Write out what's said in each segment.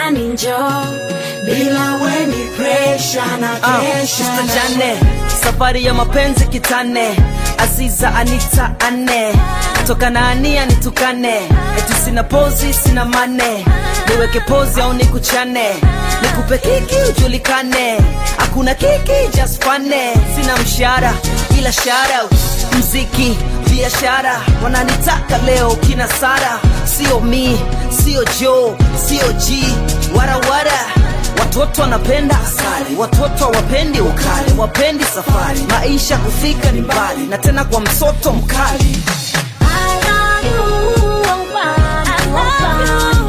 hani njoo bila weni presha na Ah, kesha Sister na Jane, safari ya mapenzi kitane Aziza Anita ane toka na ania nitukane eti sina pozi sina mane niweke pozi au nikuchane nikupe kiki ujulikane hakuna kiki just fane sina mshahara ila shout mziki biashara wananitaka leo kina Sara sio mi sio Joe sio G warawara Watoto wanapenda asali, watoto hawapendi ukali, wapendi safari, maisha kufika ni mbali, na tena kwa msoto mkali. I love you, Wambani, Wambani.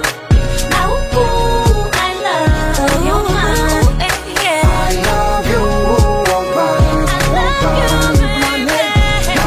Na huku, I love you, man. Eh, yeah. I love you, Wambani, I love you, baby.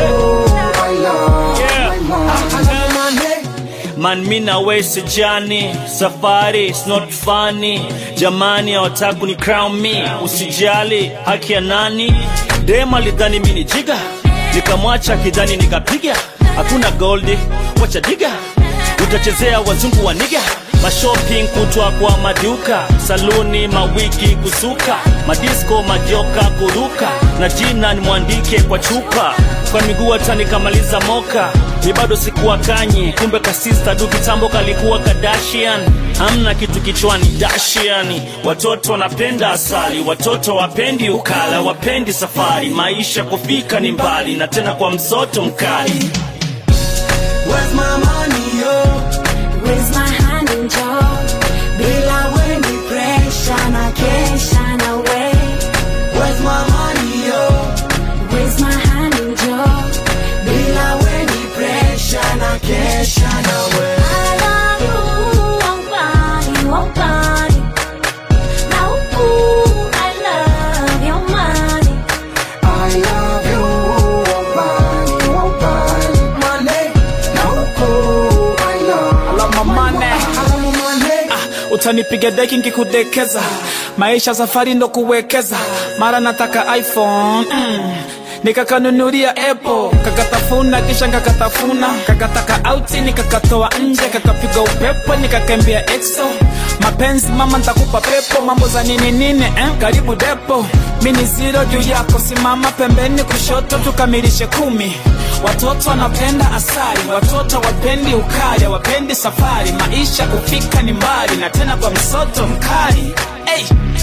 oh, I love my mom. Man, mi na we sijani, safari is not funny. Jamani hawataka ni crown me, usijali haki ya nani? Dema lidhani mi ni jiga, nikamwacha kidhani nikapiga. Hakuna goldi, wacha diga, utachezea wazungu wa niga mashopping kutwa kwa maduka saluni mawiki kusuka madisko majoka kuruka na jina nimwandike kwa chupa kwa miguu hata nikamaliza moka ni bado sikuwa kanye kumbe kasista du kitambo kalikuwa kadashian hamna kitu kichwani dashiani watoto wanapenda asali watoto wapendi ukala wapendi safari maisha kufika ni mbali na tena kwa msoto mkali Where's my money, yo? Raise my hand and jaw bila weni presha na kesha na we Where's my money, yo? Raise my hand and jaw Bila weni pressure na kesha na we. I love you, Wambani, Wambani. Na huku, I love your money. I love you, Wambani, Wambani. Money, Oh, I love Alama mane alamu money. utanipiga deki nkikudekeza maisha safari ndo kuwekeza mara nataka iphone mm. nikakanunulia apple kakatafuna kisha kakatafuna kakataka auti nikakatoa nje kakapiga upepo nikakembea exo mapenzi mama ntakupa pepo mambo za nini nini eh? karibu depo mini zero juu yako simama pembeni kushoto tukamilishe kumi watoto wanapenda asali watoto wapendi ukali wapendi safari maisha kufika ni mbali na tena kwa msoto mkali hey,